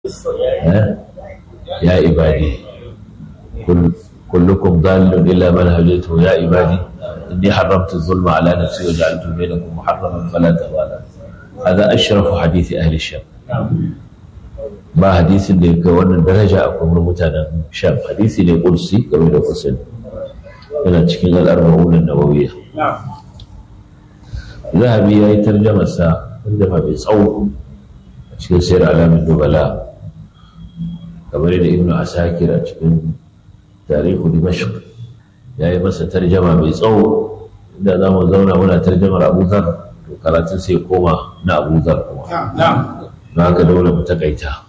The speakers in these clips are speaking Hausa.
يا عبادي كل كلكم ضال إلا من هديته يا عبادي إني حرمت الظلم على نفسي وجعلته بينكم محرما فلا تغالى هذا أشرف حديث أهل الشام ba hadisin da ga wannan daraja a kuma mutanen sham hadisi ne kursi game da kusin yana cikin al'arba'un nawawiya zahabi ya yi tarjamarsa tarjama mai tsawo a cikin sayar alamin dubala kamar da ibnu asakir a cikin tarihu dimashq ya yi masa tarjama mai tsawo inda za mu zauna muna tarjamar abu zar to karatun sai koma na abu zar kuma na haka dole mu takaita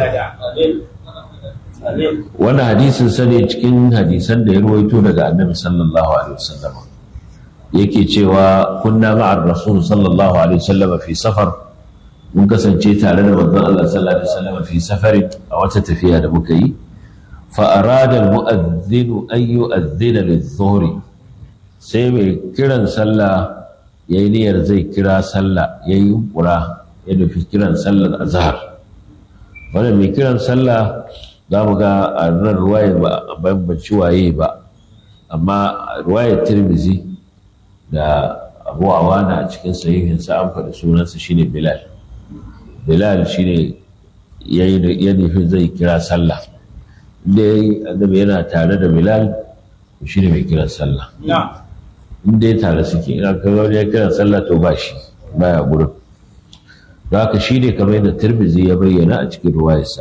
wannan hadisin sane cikin hadisan da ya ruwaito daga annabi sallallahu alaihi wasallam yake cewa kunna ma'ar rasul sallallahu alaihi wasallam fi safar mun kasance tare da manzon Allah sallallahu alaihi wasallam fi safarin a wata tafiya da muka yi fa arada al-mu'adhdhin an yu'adhdhina lidh-dhuhri sai mai kiran sallah yayi niyyar zai kira sallah yayi kura ya nufi kiran sallar azhar wannan mai kiran sallah za mu ga a nan ruwaye ba bambanci waye ba amma ruwayar tirmizi da abu awana a cikin sahihinsa an faɗi sunansa shine bilal bilal shine ya nufi zai kira sallah inda ya yi annabi yana tare da bilal shine mai kiran sallah inda ya tare suke ina kaga wani ya kiran sallah to ba shi baya gurin da haka shi ne kamar yadda tirmizi ya bayyana a cikin ruwayarsa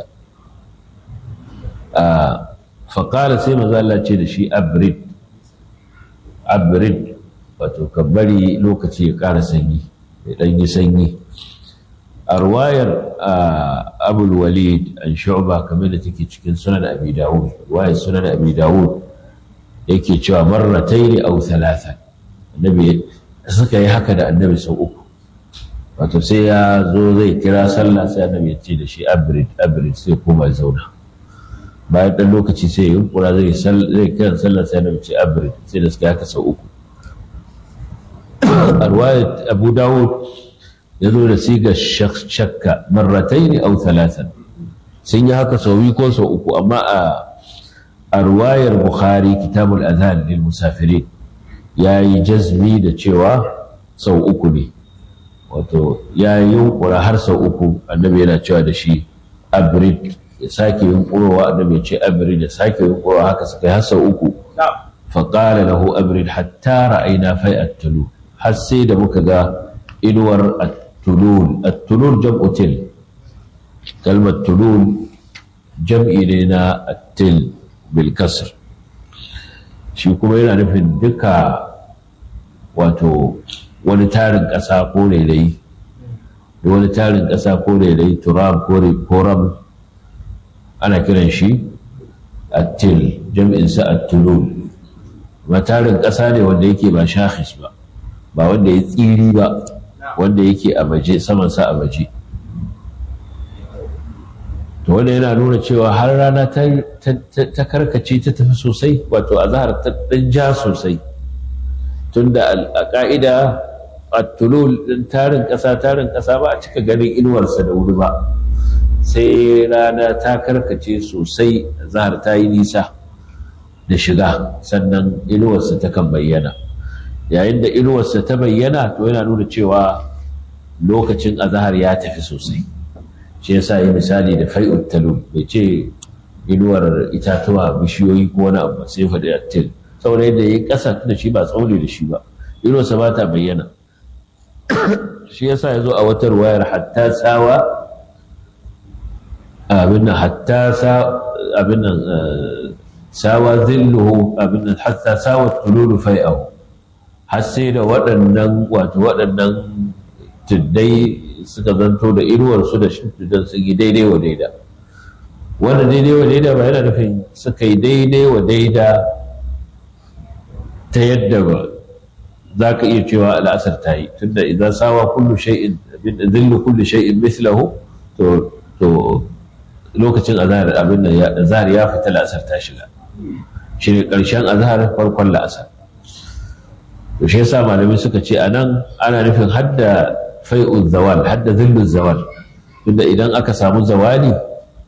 faƙara sai maza ce da shi abrid abrid wato ka bari lokaci ya ƙara sanyi ya ɗan yi sanyi a ruwayar abul walid an shu'ba kamar da take cikin sunan abi dawud ruwayar sunan abi dawud yake cewa marrataini aw thalatha annabi suka yi haka da annabi sau uku wato sai ya zo zai kira sallah sai annabi ya ce da shi abrid abrid sai koma ya zauna bayan ɗan lokaci sai ya yunkura zai zai kiran sallah sai annabi ce abrid sai da suka haka sau uku a ruwayat abu dawud ya zo da siga shakka marratai ne au talatan sun yi haka sau biyu ko sau uku amma a a ruwayar bukhari kitabul azan lil musafirin ya yi jazmi da cewa sau uku ne wato ya yi yunkura har sau uku annabi yana cewa da shi abrid ya sake yunkurowa annabi ya ce abrid ya sake yunkurowa haka suka yi har sau uku faƙala lahu abrid hatta ra'ayna fai at-tulu har sai da muka ga inuwar at-tulul at-tulul jam'u til kalmar tulul jam'i ne na at-til bil kasr shi kuma yana nufin duka wato wani tarin ƙasa ko rairayi da wani tarin ƙasa ko rairayi turab ko ram ana kiran shi attil jam'insa attulul ma tarin ƙasa ne wanda yake ba shahis ba ba wanda ya tsiri ba wanda yake a baje samansa a baje to wanda yana nuna cewa har rana ta karkace ta tafi sosai wato a zahar ta ɗan ja sosai tunda a ƙa'ida a tulul ɗin tarin ƙasa tarin ƙasa ba a cika ganin inuwarsa da wuri ba sai rana ta karkace sosai zahar ta yi nisa da shiga sannan inuwarsa ta kan bayyana yayin da inuwarsa ta bayyana to yana nuna cewa lokacin azahar ya tafi sosai shi yasa yi misali da fai'ut talul bai ce inuwar itatuwa bishiyoyi ko wani abu sai faɗi attil saboda yadda ya yi ƙasa da shi ba tsaune da shi ba inuwarsa ba ta bayyana shi yasa ya zo a wata ruwayar hatta tsawa abin nan hatta abin nan sawa zilluhu abin nan hatta sawa tululu fai'ahu har sai da waɗannan wato waɗannan tuddai suka zanto da inuwarsu da shimfidan su yi daidai wa daida wanda daidai wa daida ba yana nufin suka yi daidai wa daida ta yadda ba za ka iya cewa al'asar ta yi tunda idan sawa kullu shay'in zillu kullu shay'in mislahu to to lokacin azhar abin da azhar ya fita la'asar ta shiga shi ne ƙarshen azhar farkon la'asar to shi yasa malamai suka ce anan ana nufin hadda fai'u zawal hadda zillu zawal tunda idan aka samu zawali